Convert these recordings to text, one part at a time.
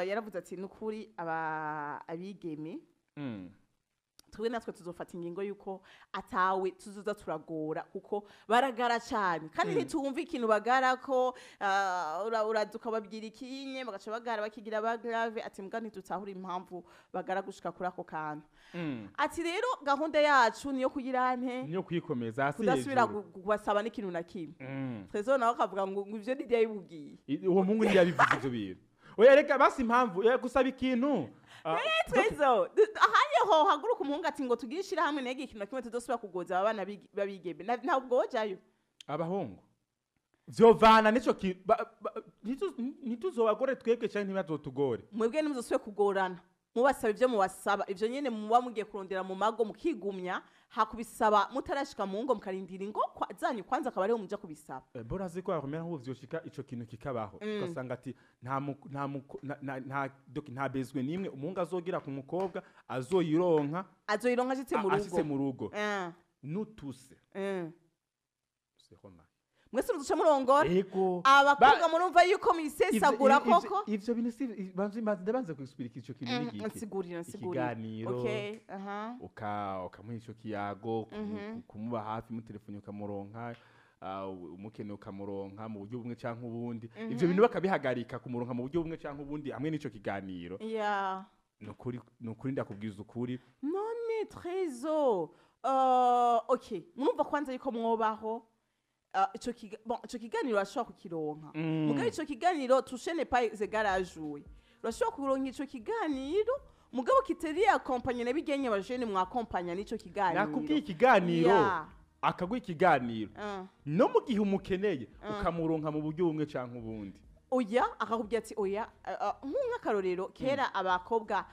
eh, yaravuze ati nukuri aba abigeme Mm. twe natwe tuzofata ingingo yuko atawe tuzoza turagora kuko baragara cyane kandi ntitumva ikintu bagara ko ah, ura- uraza ukababwira ikinye bagaca bagara bakigira bagrave ati mbwa ntitutahura impamvu bagara gushika kuri ako kantu Mm. ati rero gahunda yacu niyo kugira nte niyo kwikomeza hasi kudasubira hejuru gu- kubasaba n'ikintu na kimwe Mm. trezo nawe akavuga ngo ngo ivyo niryo yibubwiye I- uwo mungu ntiyabivuze ivyo bintu oya reka basi impamvu eh, gusaba ikintu Ah, twezo ahanye ho haguruka umuhungu ati ngo tugire ishirahamwe nege ikintu na kimwe tudasubira kugoza abana bigi- babigeme Na- ntabwo wojayo abahungu vyovana nico ki ba- ba- ntitu- ntituzobagore twebwe canke ntibazotugore mwebwe nimuzosubire kugorana mubasaba ivyo mubasaba ivyo nyene muba mugiye kurondera mu mago mukigumya hakubisaba mutarashika mu ngo mukarindira ingo kwa- zanyu kwanza akaba ariho muja kubisaba Eh, bora ziko yakomera nk'ubu vyoshika ico kintu kikabaho ugasanga ati nta mu- nta mu- na- na- nta doki- nta bezwe nimwe umuhungu azogira ku mukobwa azoyironka azoyironka ashitse mu a- ashitse rugo mu rugo Eh, n'utuse eh. Sehoma. mwese muduce murongora ego abakobwa murumva yuko muyisesagura Ivyo- ivyo- koko ivyo bintu si banze ndabanze kuexplica ico kintu Mm, n'igiki nsigurira nsigurira ikiganiro okay aha uka ukamuha ico kiyago ku- Mhm. ku- kumuba hafi mutelefoni ukamuronka ah, umukene ukamuronka mu buryo bumwe canke ubundi ivyo bintu bakabihagarika kumuronka mu buryo bumwe canke ubundi hamwe n'ico kiganiro ya nukuri nukuri ndakubwiza ukuri none trezo uh, okay murumva kwanza yuko mwobaho uh, ico kiga- bon, ico kiganiro urashobora kukironka Mm. mugabo ico kiganiro tushene pa zegarajuwe urashobora kuronka ico kiganiro mugabo kitari akompanye nabigenye abajene mwakompanya n'ico kiganiro nakubwiye ikiganiro Ya. akaguha ikiganiro Uh. no mu gihe umukeneye ukamuronka mu buryo bumwe canke ubundi oya akakubwira ati oya uh, uh, nk'akarorero kera abakobwa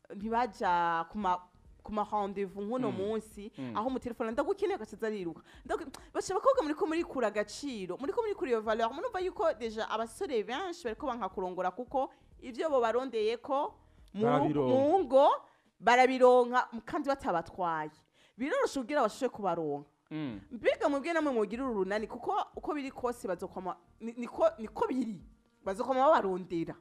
ntibaja kuma ku ma rendez-vous nk'uno munsi aho umutelefone ndagukeneye agacaza ariruka Ndagu- basha abakobwa muriko murikura agaciro muriko murikura iyo valeur murumva yuko deja abasore benshi bariko banka kurongora kuko ivyo bo barondeye ko mu Barabironka. mu ngo barabironka kandi batabatwaye biroroshe kugira bashobore kubaronka Mm. mbega mwebwe namwe mugira urunani kuko uko biri kose bazokoma ni- niko niko biri bazokoma babarondera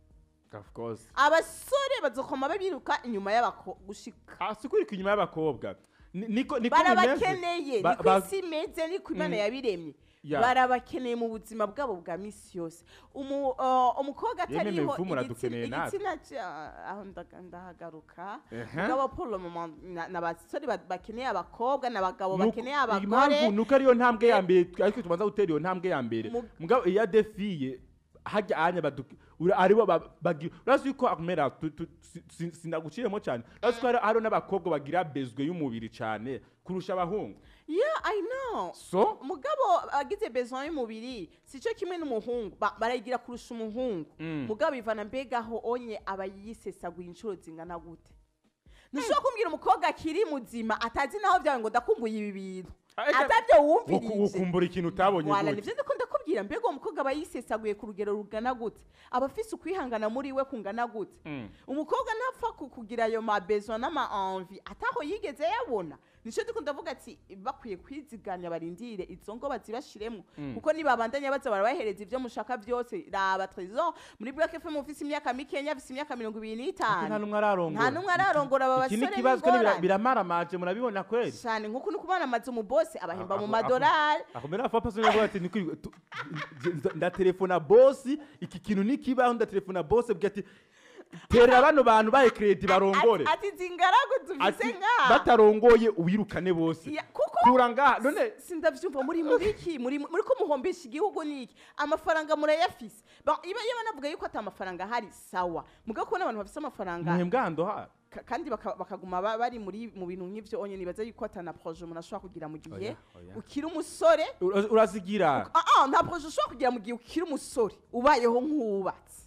of course abasore bazokoma babiruka inyuma y'abako gushika Ah, si kurika inyuma y'abakobwa Ni- niko niko bimeze. barabakeneye Ba- niko ba- isi imeze niko imana Mm. yabiremye Ya. barabakeneye mu buzima bwabo bwa misi yose Umu- uh, umukobwa Yemwe atariho mivumu uradukeneye igitsina- natwe. igitsina ca- aho ndaga- ndahagaruka Ehe. mugabo pour le moment na- n'abasore ba- bakeneye abakobwa n'abagabo Nuko- bakeneye impamvu abagore nuko ariyo ntambwe ya mbere twe- ariko tubanza gutera iyo ntambwe ya mbere Mu- mugabo iya defiye hajya anya baduki ura- aribo ba- bagira urazi yuko akumera tu- tu- si- si- sinaguciyemo cyane urazi ko hari- hariho n'abakobwa bagira bezwe y'umubiri cyane kurusha abahungu yeah i know so umugabo agize besoin y'umubiri sico kimwe n'umuhungu ba- barayigira kurusha umuhungu Mm. mugabo ivana mbega aho onye aba yisesaguye inshuro zingana gute ntushobora kumbwira umukobwa akiri muzima atazi naho byawe ngo ndakumbuye ibi bintu Ariko- atabyo uku- wumvirije ukumbura ikintu utabonye wala gute nivyo ndiko ndakubwira mbega uwo mukobwa aba yisesaguye ku rugero rugana gute aba afise ukwihangana muri we kungana gute Mm. umukobwa ntapfa ku- kugira ayo mabesoin n'ama-envi ataho yigeze yabona nico ndiko ndavuga ati bakwiye kwiziganya barindire izo ngo bazibashiremwo kuko nibabandanya baza barabahereza ivyo mushaka vyose raba trésor muri black fm ufise imyaka mikenya afise imyaka mirongo ibiri Ariko nta n'itanu numwe ararongora nta numwe ararongora aba iki ni basore ikibazo kandi bira- n'ingorane biramaramaje murabibona kweli cane nk'uko ni kubana amazu mu bose abahemba mu Ako- ako- madolari akomera afa pasoni yavuga ati "Nukuri, tu- nda- ndatelefona bosi iki kintu nikibaho ndatelefona bosi bwira ati terera bano bantu baye kredi barongore ati ati zingaragu dufise ati ngaha batarongoye ubirukane bose Ya, kuko kura ngaha none sindavyumva muri muri iki muri muri ko muhombesha igihugu niki amafaranga murayafise Ba- iba yaba navuga yuko ata amafaranga ahari sawa mugabo kubona abantu bafise amafaranga muhembwa hando ha ka- kandi baka- bakaguma ba- bari muri mu bintu nk'ivyo onye nibaza yuko ata na projet umuntu ashobora kugira mu gihe Oya, oya. ukiri umusore Ura- urazigira ah ah nta projet ushobora kugira mu gihe ukiri umusore ubayeho nk'uwubatse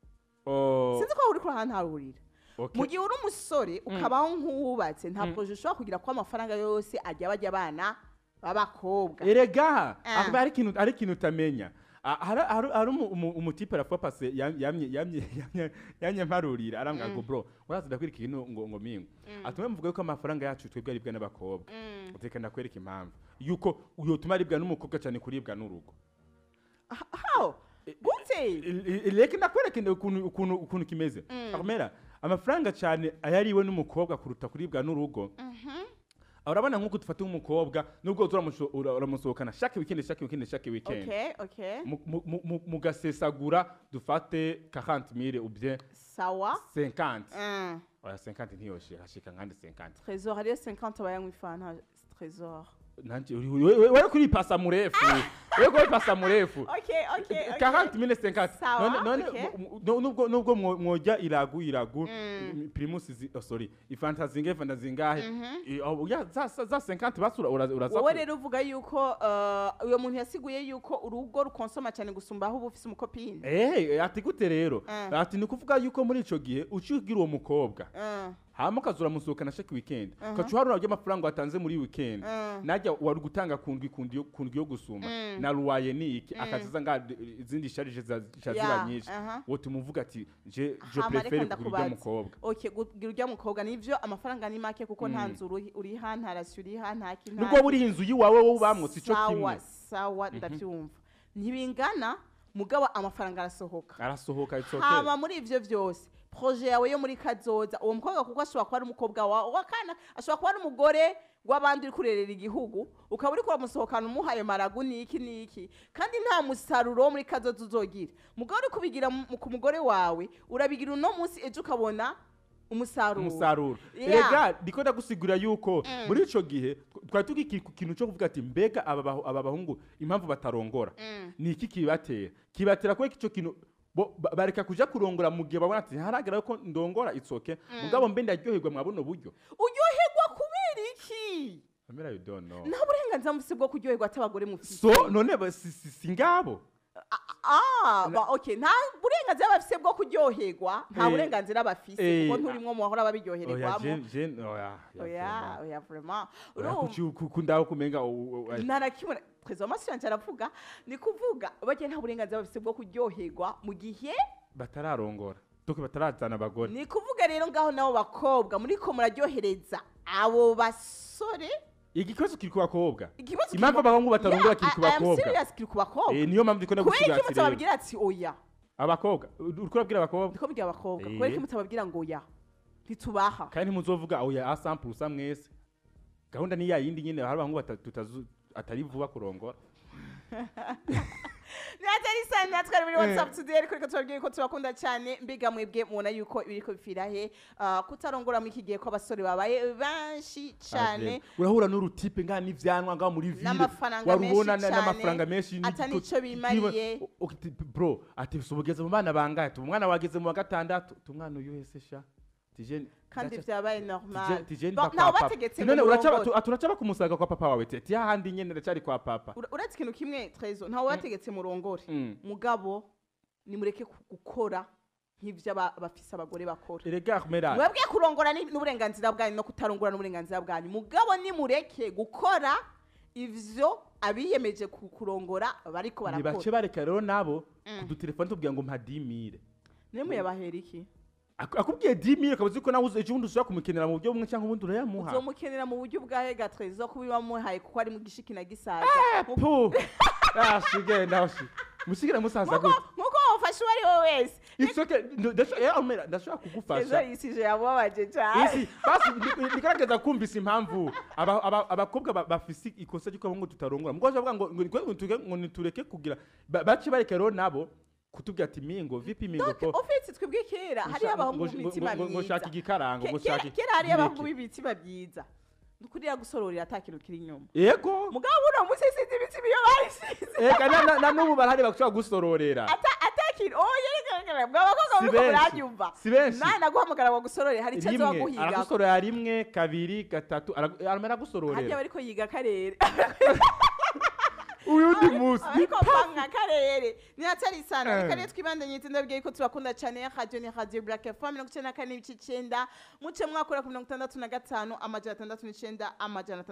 Oh, sinzi ko uri kurahana harurira okay. mu gihe uri umusore ukabaho nk'uwubatse nta projet ushobora kugira ko amafaranga yose ajya bajya abana b'abakobwa erega Ah. akuba hari ikintu hari ikintu utamenya Ah, hari hari- hari umu- umu- umutipe arafuwa pase yam- yamye yamye yamye- yamye mparurira arambwira ngo bro uraza ndakwereka ikintu ngo ngo mingo atuma mvuga yuko amafaranga yacu twebwe aribwa n'abakobwa reka ndakwereka impamvu yuko yotuma aribwa n'umukobwa cyane kuribwa n'urugo how gute reka ndakwereke ukuntu ukuntu ukuntu kimeze akomera amafaranga cyane ayariwe n'umukobwa kuruta kuribwa n'urugo urabona nk'uko dufata nk'umukobwa nubwo uramusho- ura- uramusohokana shake weekend shake weekend shake weekend okay okay Mu- mu- mu- mu- mugasesagura dufate 40 mille ou bien sawa 50 Mm. oya 50 ntiyoshe hashika nkandi 50 trésor hariyo 50 abayanywa ifanta trésor nanje uri- we- we- wewe kuri pasa murefu wewe kuri pasa murefu okay okay okay 40 mille 50 Sawa, none none okay. mu- mu- nubwo nubwo mwo- mwojya iragu iragu primus zi- oh, sorry ifanta zingahe fanta zingahe I- oh, ya za za za 50 basura uraza uraza wowe rero uvuga yuko uh, uyo muntu yasiguye yuko urugo rukonsoma cyane gusumba aho uba ufise umukopine Eh, ati gute rero Mm. ati ni kuvuga yuko muri ico gihe ucigira uwo mukobwa Mm. hama ukazura musohokana shake weekend ukaca uharura ry'amafaranga watanze muri weekend Mm. najya wari gutanga kundwi kundi yo kundwi yo gusuma na ruwaye ni iki akaziza nga izindi sharije za za Ya, ziba nyinshi aha. wote umuvuga ati je je Hama reka prefere kugura ndakubaza. ujya mukobwa okay kugira urya mukobwa nivyo amafaranga ni make kuko nta nzu uri- uriha nta rasiyo uriha nta ki nta nubwo waba uri inzu yiwawe wowe ubamutse ico sawa kimwe sawa ndabyumva ntibingana mugabo amafaranga arasohoka arasohoka it's okay hama muri ivyo vyose proje yawe yo muri kazoza uwo mukobwa kuko ashobora kuba ari umukobwa wawe wakana ashobora kuba ari umugore w'abandi uri kurerera igihugu ukaba uri kuramusohokana umuhaye maragu niki niki kandi nta musaruro wo muri kazoza uzogira mugabo uri kubigira mu- ku mugore wawe urabigira uno munsi ejo ukabona umusaruro umusaruro Yeah. rega ndiko ndagusigura yuko muri ico gihe tw- twari tugi ku kintu cyo kuvuga ati mbega aba bahu- aba bahungu impamvu batarongora ni iki kibatera kibatera kuko ico kintu bo- ba- bareka kuja kurongora mu gihe babona ati haragera ko ndongora itsoke mugabo mbe ndaryoherwa mwa buno buryo uryoherwa kubera iki amera you don't know nta burenganzira mufise bwo kuryoherwa atabagore mufise so none ba- si- si si ngabo Ah, ba, okay nta burenganzira bafise bwo kuryoherwa nta Eh, burenganzira bafise eh, kuko nturimwo mu bahora oya babiryohererwamo je je oya oya oya vraiment oya urumva kuki kundaho kumenga u- u- nta na kimwe perezida w'amasiyo yanjye aravuga ni kuvuga bagiye nta burenganzira bafise bwo kuryoherwa mu gihe batararongora doke batarazana abagore ni kuvuga rero ngaho nabo bakobwa muriko muraryohereza abo basore igikibazo kiri ku bakobwa ikibazo impamvu abahungu batarongora kiri ku bakobwa serious kiri ku bakobwa Eh, niyo mpamvu ndiko kubera iki ndagusigatira mutababwira ati oya abakobwa uriko urabwira abakobwa ndiko mbwira abakobwa Eh. kubera iki mutababwira ngo oya ntitubaha kandi ntimuzovuga oya asample usa mwese gahunda ni ya yindi nyine hari abahungu bata- tutazu- atari vuba kurongora natari sana natwe muri Eh. whatsapp today ariko reka tubabwire ko tubakunda cyane mbiga mwebwe mubona yuko ibiriko bipfira he Ah, kutarongora muri iki gihe ko abasore babaye benshi cyane Ave. urahura n'urutipe ngaha n'ivyanwa ngaho muri ville N'amafaranga warubona menshi na- cane, n'amafaranga menshi ata n'igiko- n'ico bimariye. kiba- o- o- bro ati ubugeze mu bana bangahe tu umwana wageze mu wa gatandatu tu umwana uyu wese sha tije kandi ndaca- vyabaye tije- normal tije Ba- mva ntawe kwa papa. bategetse none ngo uracaba murongore. tu- ati uracaba kumusaga kwa papa wawe tete hahandi nyene ndacari kwa papa Ura- uretse ikintu kimwe trezo ntawe bategetse murongore Mm. mugabo nimureke ku- gukora nk'ivyo aba- bafise abagore bakora erega mera mwebwe kurongora ni- n'uburenganzira bwanyu no kutarongora n'uburenganzira bwanyu mugabo nimureke gukora ivyo abiyemeje ku- kurongora bariko barakora nibace bareka rero nabo kudutelefone tubwira ngo mpa 10000 niyo muyabahera iki Ak- akubwiye 10000 ukaba uzi ko nawe uzi- ejo bundi ushobora kumukenera mu buryo bumwe cyangwa ubundi urayamuha uzomukenera mu buryo bwahe ga trezo kuba wamuhaye kuko ari mu gishiki na gisaza pu ashige ndashi musigire musaza Nkuko- gute nkuko wafashe uwo ari we wese it's okay ndo- ndasho- eh, Almera, ndashobora trezo kugufasha yisije yamubabaje cyane isi basi ndi- ndigerageza kumvisa impamvu aba- aba- abakobwa ba- bafise ikosa ry'uko ngo tutarongora mugabo bavuga ngo ngo ngo tuge- ngo nitureke kugira ba- bace bareka rero nabo kutubwira ati mingo vipi mingo po ufite twebwe kera hariyo abahungu b'imitima ngo myiza shaka igikarango ngo Ke- kera shaka kera hariyo abahungu ibireke. b'imitima myiza dukurira gusororera ata kintu kiri inyuma yego mugabo buno munsi sinzi imitima iyo bayisize eka na- na- na n'ubu barahari bashobora gusororera ata ata kintu oh yerekana mwa bakobwa Si muriko benshi. muranyumva Si benshi. nani naguhamagara ngo gusorore hari icyo rimwe azoguhiga aragusororera rimwe kabiri gatatu aragu- arama harya aragusororera bariko yiga akarere uyundi munsi ariko panga akarere ni hatari sana Eh. reka rero twibandanye itsinda bwiye ko tubakunda cyane radio ni radio black fm mirongo icenda na kane n'ibice icenda muce mwakora ku mirongo itandatu na gatanu amajana atandatu n'icenda amajana